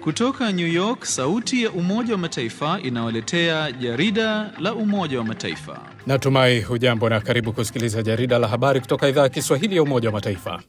Kutoka New York, sauti ya Umoja wa Mataifa inawaletea jarida la Umoja wa Mataifa. Natumai hujambo na karibu kusikiliza jarida la habari kutoka idhaa ya Kiswahili ya Umoja wa Mataifa.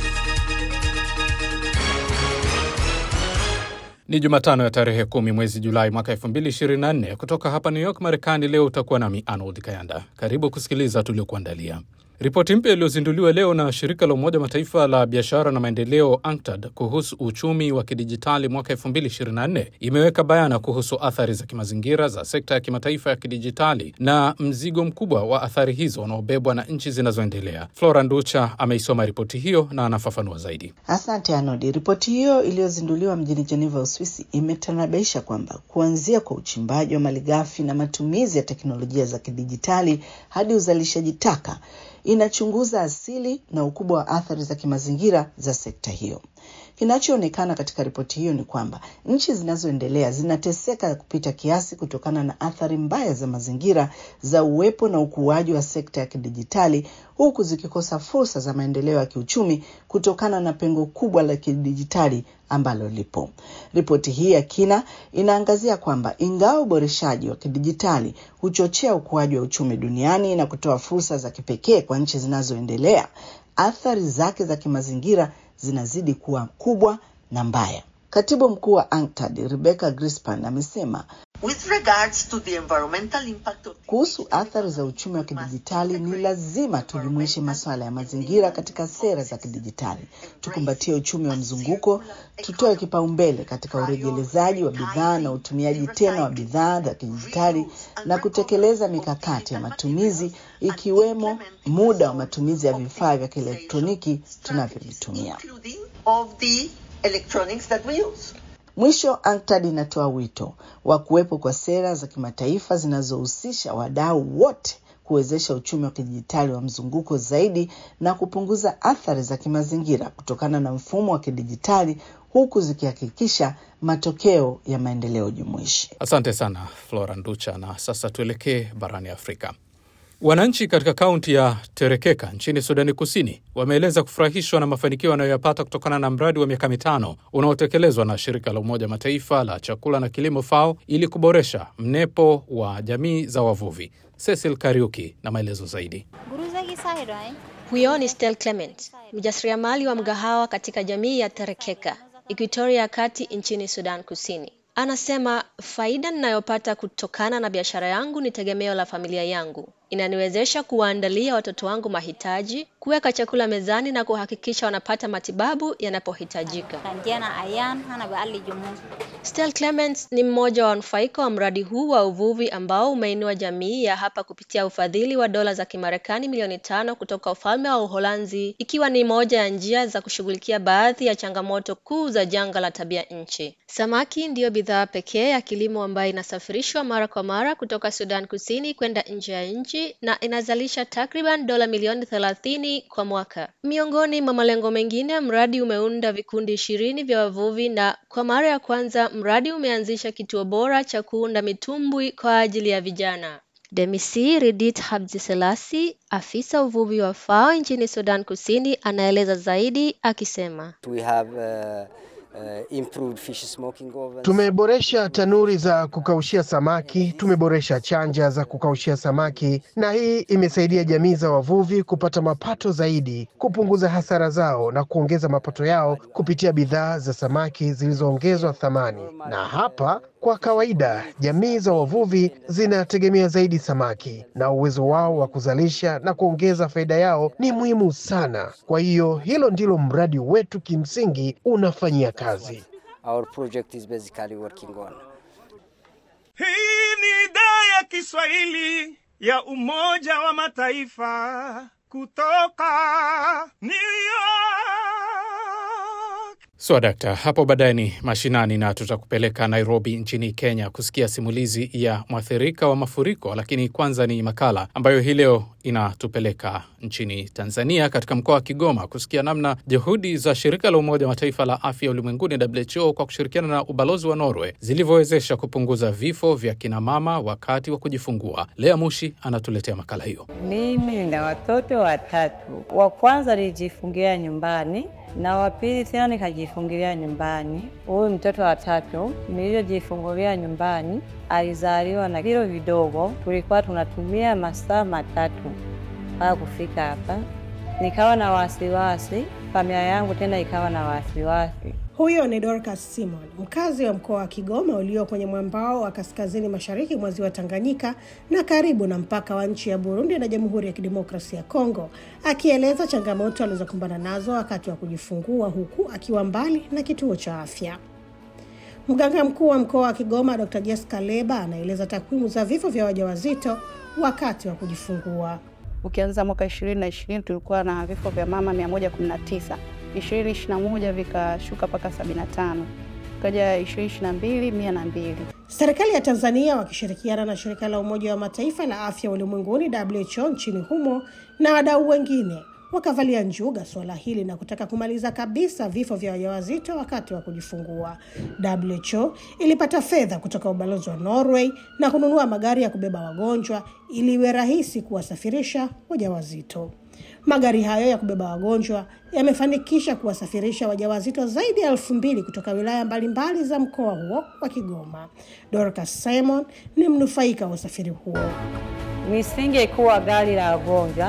Ni Jumatano ya tarehe kumi mwezi Julai mwaka 2024 kutoka hapa New York, Marekani. Leo utakuwa nami Arnold Kayanda. Karibu kusikiliza tuliokuandalia. Ripoti mpya iliyozinduliwa leo na shirika la Umoja Mataifa la biashara na maendeleo UNCTAD kuhusu uchumi wa kidijitali mwaka 2024 imeweka bayana kuhusu athari za kimazingira za sekta ya kimataifa ya kidijitali na mzigo mkubwa wa athari hizo unaobebwa na nchi zinazoendelea. Flora Nducha ameisoma ripoti hiyo na anafafanua zaidi. Asante Arnold. Ripoti hiyo iliyozinduliwa mjini Geneva, Uswisi, imetanabaisha kwamba kuanzia kwa uchimbaji wa malighafi na matumizi ya teknolojia za kidijitali hadi uzalishaji taka inachunguza asili na ukubwa wa athari za kimazingira za sekta hiyo. Kinachoonekana katika ripoti hiyo ni kwamba nchi zinazoendelea zinateseka kupita kiasi kutokana na athari mbaya za mazingira za uwepo na ukuaji wa sekta ya kidijitali, huku zikikosa fursa za maendeleo ya kiuchumi kutokana na pengo kubwa la kidijitali ambalo lipo. Ripoti hii ya kina inaangazia kwamba ingawa uboreshaji wa kidijitali huchochea ukuaji wa uchumi duniani na kutoa fursa za kipekee kwa nchi zinazoendelea, athari zake za kimazingira zinazidi kuwa kubwa na mbaya. Katibu mkuu wa UNCTAD Rebecca Grispan amesema With regards to the environmental impact of... kuhusu athari za uchumi wa kidijitali ni lazima tujumuishe masuala ya mazingira katika sera za kidijitali, tukumbatie uchumi wa mzunguko, tutoe kipaumbele katika urejelezaji wa bidhaa na utumiaji tena wa bidhaa za kidijitali na kutekeleza mikakati ya matumizi ikiwemo muda wa matumizi ya vifaa vya kielektroniki tunavyovitumia. including of the electronics that we use. Mwisho, UNCTAD inatoa wito wa kuwepo kwa sera za kimataifa zinazohusisha wadau wote kuwezesha uchumi wa kidijitali wa mzunguko zaidi na kupunguza athari za kimazingira kutokana na mfumo wa kidijitali huku zikihakikisha matokeo ya maendeleo jumuishi. Asante sana Flora Nducha. Na sasa tuelekee barani Afrika. Wananchi katika kaunti ya Terekeka nchini Sudani Kusini wameeleza kufurahishwa na mafanikio wanayoyapata kutokana na mradi wa miaka mitano unaotekelezwa na shirika la Umoja Mataifa la chakula na kilimo FAO ili kuboresha mnepo wa jamii za wavuvi. Cecil Kariuki na maelezo zaidi. Huyo ni Stel Clement, mjasiriamali wa mgahawa katika jamii ya Terekeka, Equatoria ya Kati nchini Sudan Kusini. Anasema faida ninayopata kutokana na biashara yangu ni tegemeo la familia yangu. Inaniwezesha kuwaandalia watoto wangu mahitaji, kuweka chakula mezani na kuhakikisha wanapata matibabu yanapohitajika. Stel Clements ni mmoja wa wanufaika wa mradi huu wa uvuvi ambao umeinua jamii ya hapa kupitia ufadhili wa dola za Kimarekani milioni tano kutoka ufalme wa Uholanzi, ikiwa ni moja ya njia za kushughulikia baadhi ya changamoto kuu za janga la tabia nchi. Samaki ndiyo bidhaa pekee ya kilimo ambayo inasafirishwa mara kwa mara kutoka Sudan Kusini kwenda nje ya nchi na inazalisha takriban dola milioni thelathini kwa mwaka. Miongoni mwa malengo mengine, mradi umeunda vikundi ishirini vya wavuvi na kwa mara ya kwanza mradi umeanzisha kituo bora cha kuunda mitumbwi kwa ajili ya vijana. Demisi Ridit Habdiselasi, afisa uvuvi wa FAO nchini Sudan Kusini, anaeleza zaidi akisema, We have, uh, uh, improved fish smoking ovens. Tumeboresha tanuri za kukaushia samaki, tumeboresha chanja za kukaushia samaki, na hii imesaidia jamii za wavuvi kupata mapato zaidi, kupunguza hasara zao na kuongeza mapato yao kupitia bidhaa za samaki zilizoongezwa thamani. Na hapa kwa kawaida jamii za wavuvi zinategemea zaidi samaki, na uwezo wao wa kuzalisha na kuongeza faida yao ni muhimu sana. Kwa hiyo hilo ndilo mradi wetu kimsingi unafanyia kazi. Our project is basically working on. Hii ni idhaa ya Kiswahili ya Umoja wa Mataifa kutoka New York. So dakta, hapo baadaye ni mashinani na tutakupeleka Nairobi nchini Kenya kusikia simulizi ya mwathirika wa mafuriko, lakini kwanza ni makala ambayo hii leo inatupeleka nchini Tanzania, katika mkoa wa Kigoma kusikia namna juhudi za shirika la Umoja wa Mataifa la afya ulimwenguni WHO kwa kushirikiana na ubalozi wa Norway zilivyowezesha kupunguza vifo vya kinamama wakati wa kujifungua. Lea Mushi anatuletea makala hiyo. Mimi na watoto watatu. Wa kwanza nilijifungia nyumbani na wa pili tena nikajifungulia nyumbani. Huyu mtoto wa tatu nilivyojifungulia nyumbani alizaliwa na vilo vidogo, tulikuwa tunatumia masaa matatu mpaka kufika hapa. Nikawa na wasiwasi, familia yangu tena ikawa na wasiwasi. Huyo ni Dorcas Simon, mkazi wa mkoa wa Kigoma ulio kwenye mwambao wa kaskazini mashariki mwa ziwa Tanganyika na karibu na mpaka wa nchi ya Burundi na Jamhuri ya Kidemokrasia ya Kongo, akieleza changamoto alizokumbana nazo wakati wa kujifungua huku akiwa mbali na kituo cha afya. Mganga mkuu wa mkoa wa Kigoma Dr. Jessica Leba anaeleza takwimu za vifo vya wajawazito wakati wa kujifungua. Ukianza mwaka ishirini na ishirini tulikuwa na vifo vya mama mia moja kumi na tisa ishirini ishirini na moja vikashuka mpaka sabini na tano ukaja ishirini ishirini na mbili mia na mbili Serikali ya Tanzania wakishirikiana na shirika la Umoja wa Mataifa la afya ulimwenguni WHO nchini humo na wadau wengine wakavalia njuga suala hili na kutaka kumaliza kabisa vifo vya wajawazito wakati wa kujifungua. WHO ilipata fedha kutoka ubalozi wa Norway na kununua magari ya kubeba wagonjwa ili iwe rahisi kuwasafirisha wajawazito. Magari hayo ya kubeba wagonjwa yamefanikisha kuwasafirisha wajawazito zaidi ya elfu mbili kutoka wilaya mbalimbali za mkoa huo wa Kigoma. Dorcas Simon ni mnufaika wa usafiri huo. Nisingekuwa gari la wagonjwa,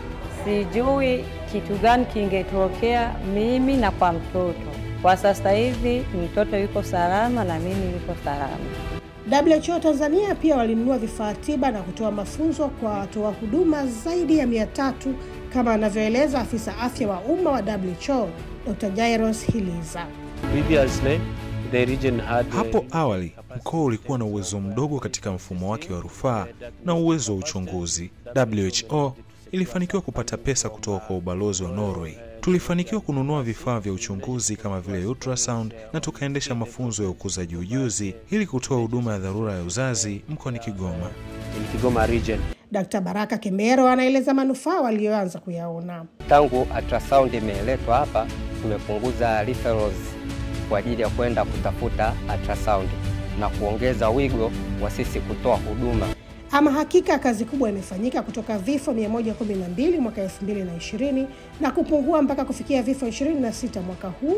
sijui kitu gani kingetokea mimi na kwa mtoto. Kwa sasa hivi mtoto yuko salama na mimi yuko salama. WHO Tanzania pia walinunua vifaa tiba na kutoa mafunzo kwa watoa huduma zaidi ya mia tatu kama anavyoeleza afisa afya wa umma wa WHO Dr. Jairos Hiliza. Previously, the region had Hapo awali mkoa ulikuwa na uwezo mdogo katika mfumo wake wa rufaa na uwezo wa uchunguzi. WHO ilifanikiwa kupata pesa kutoka kwa ubalozi wa Norway. Tulifanikiwa kununua vifaa vya uchunguzi kama vile ultrasound na tukaendesha mafunzo ya ukuzaji ujuzi ili kutoa huduma ya dharura ya uzazi mkoani Kigoma. in Kigoma region. Dr. Baraka Kemero anaeleza manufaa waliyoanza kuyaona. Tangu ultrasound imeletwa hapa, tumepunguza referrals kwa ajili ya kwenda kutafuta ultrasound na kuongeza wigo wa sisi kutoa huduma. Ama hakika kazi kubwa imefanyika kutoka vifo 112 mwaka 2020 na kupungua mpaka kufikia vifo 26 mwaka huu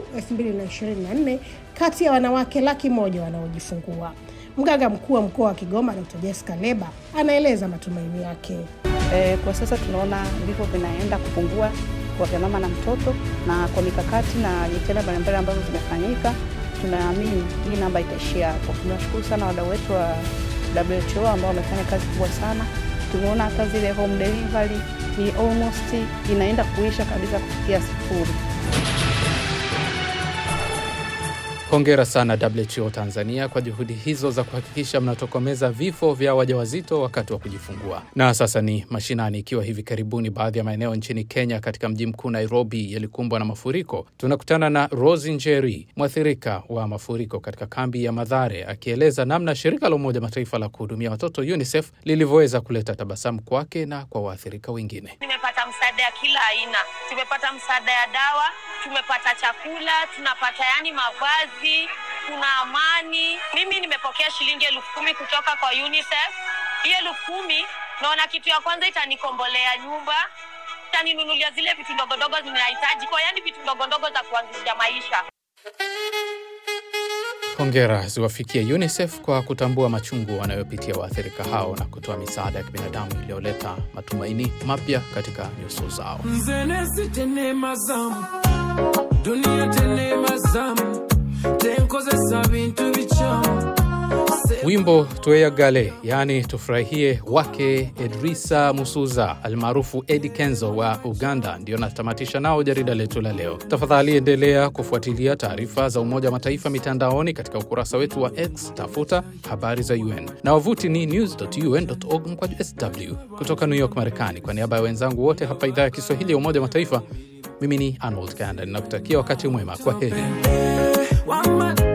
2024 kati ya wanawake laki moja wanaojifungua. Mganga mkuu wa mkoa wa Kigoma Dr. Jessica Leba anaeleza matumaini yake. E, kwa sasa tunaona vifo vinaenda kupungua kwa vya mama na mtoto, na kwa mikakati na jitihada mbalimbali ambazo zimefanyika, tunaamini hii namba itaishia hapo. Tunashukuru sana wadau wetu wa WHO ambao wamefanya kazi kubwa sana. Tumeona hata zile home delivery ni almost inaenda kuisha kabisa kufikia sifuri. Hongera sana WHO Tanzania kwa juhudi hizo za kuhakikisha mnatokomeza vifo vya wajawazito wakati wa kujifungua. Na sasa ni mashinani, ikiwa hivi karibuni baadhi ya maeneo nchini Kenya katika mji mkuu Nairobi yalikumbwa na mafuriko. Tunakutana na Rosi Njeri, mwathirika wa mafuriko katika kambi ya Madhare, akieleza namna shirika la Umoja Mataifa la kuhudumia watoto UNICEF lilivyoweza kuleta tabasamu kwake na kwa waathirika wengine. Nimepata msaada ya kila aina, tumepata msaada ya dawa, tumepata chakula, tunapata yani mavazi, kuna amani. Mimi nimepokea shilingi elfu kumi kutoka kwa UNICEF. Hiyo elfu kumi naona kitu ya kwanza itanikombolea nyumba, itaninunulia zile vitu ndogondogo zinahitaji kwa yani vitu ndogondogo za kuanzisha maisha. Hongera ziwafikie UNICEF kwa kutambua machungu wanayopitia waathirika hao na kutoa misaada ya kibinadamu iliyoleta matumaini mapya katika nyuso zao. nzenesi tenemazamu duniya tenemazamu tenkozesa bintu bicamu Wimbo Tweyagale, yaani tufurahie, wake Edrisa Musuza almaarufu Eddie Kenzo wa Uganda, ndio natamatisha nao jarida letu la leo. Tafadhali endelea kufuatilia taarifa za Umoja wa Mataifa mitandaoni katika ukurasa wetu wa X, tafuta habari za UN na wavuti ni news.un.org mkwaju sw. Kutoka New York, Marekani, kwa niaba ya wenzangu wote hapa idhaa ya Kiswahili ya Umoja wa Mataifa, mimi ni Arnold Kanda, ninakutakia wakati mwema. Kwa heri. Wama